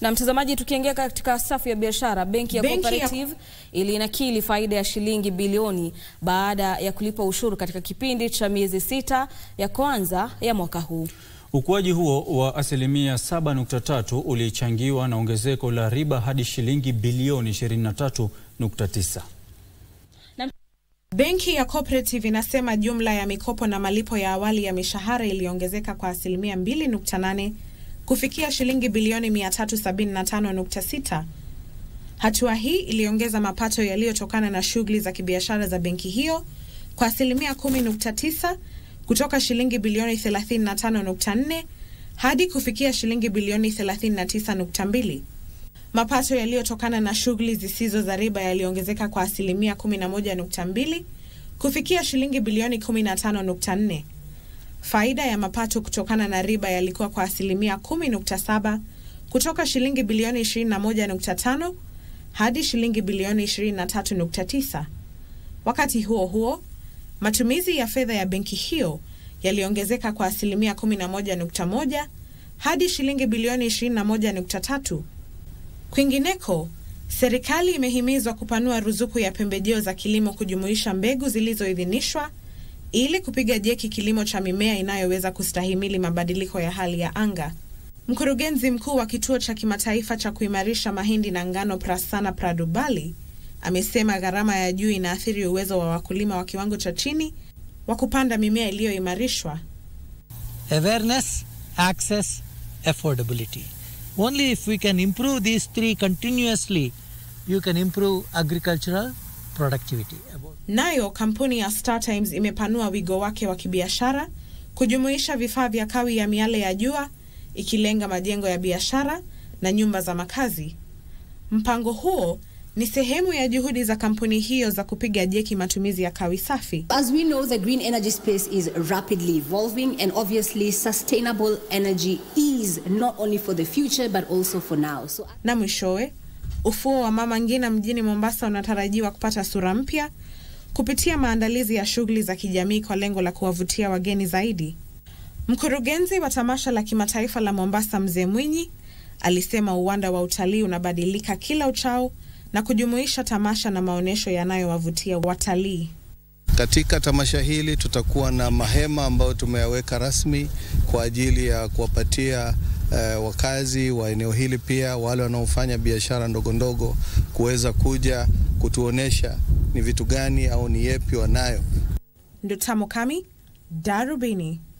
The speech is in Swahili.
Na mtazamaji, tukiingia katika safu ya biashara, benki ya Benki ya- Cooperative ilinakili faida ya shilingi bilioni baada ya kulipa ushuru katika kipindi cha miezi sita ya kwanza ya mwaka huu. Ukuaji huo wa asilimia 7.3 ulichangiwa na ongezeko la riba hadi shilingi bilioni 23.9. Benki ya Cooperative inasema jumla ya mikopo na malipo ya awali ya mishahara iliongezeka kwa asilimia 2.8 kufikia shilingi bilioni 375.6. Hatua hii iliongeza mapato yaliyotokana na shughuli za kibiashara za benki hiyo kwa asilimia 10.9 kutoka shilingi bilioni 35.4 hadi kufikia shilingi bilioni 39.2. Mapato yaliyotokana na shughuli zisizo za riba yaliongezeka kwa asilimia 11.2 kufikia shilingi bilioni 15.4. Faida ya mapato kutokana na riba yalikuwa kwa asilimia 10.7 kutoka shilingi bilioni 21.5 hadi shilingi bilioni 23.9. Wakati huo huo, matumizi ya fedha ya benki hiyo yaliongezeka kwa asilimia 11.1 hadi shilingi bilioni 21.3. Kwingineko, serikali imehimizwa kupanua ruzuku ya pembejeo za kilimo kujumuisha mbegu zilizoidhinishwa ili kupiga jeki kilimo cha mimea inayoweza kustahimili mabadiliko ya hali ya anga. Mkurugenzi mkuu wa kituo cha kimataifa cha kuimarisha mahindi na ngano Prasanna Pradubali amesema gharama ya juu inaathiri uwezo wa wakulima wa kiwango cha chini wa kupanda mimea iliyoimarishwa. awareness, access, affordability. Only if we can improve these three continuously, you can improve agricultural productivity. About Nayo kampuni ya StarTimes imepanua wigo wake wa kibiashara kujumuisha vifaa vya kawi ya miale ya jua ikilenga majengo ya biashara na nyumba za makazi. Mpango huo ni sehemu ya juhudi za kampuni hiyo za kupiga jeki matumizi ya kawi safi. As we know, the green energy space is rapidly evolving, and obviously, sustainable energy is not only for the future but also for now. So, Na mwishowe, ufuo wa Mama Ngina mjini Mombasa unatarajiwa kupata sura mpya kupitia maandalizi ya shughuli za kijamii kwa lengo la kuwavutia wageni zaidi. Mkurugenzi wa tamasha la kimataifa la Mombasa, Mzee Mwinyi, alisema uwanda wa utalii unabadilika kila uchao na kujumuisha tamasha na maonyesho yanayowavutia watalii. Katika tamasha hili tutakuwa na mahema ambayo tumeyaweka rasmi kwa ajili ya kuwapatia eh, wakazi wa eneo hili pia wale wanaofanya biashara ndogo ndogo kuweza kuja kutuonesha ni vitu gani au ni yepi wanayo. Ndutamo Kami, Darubini.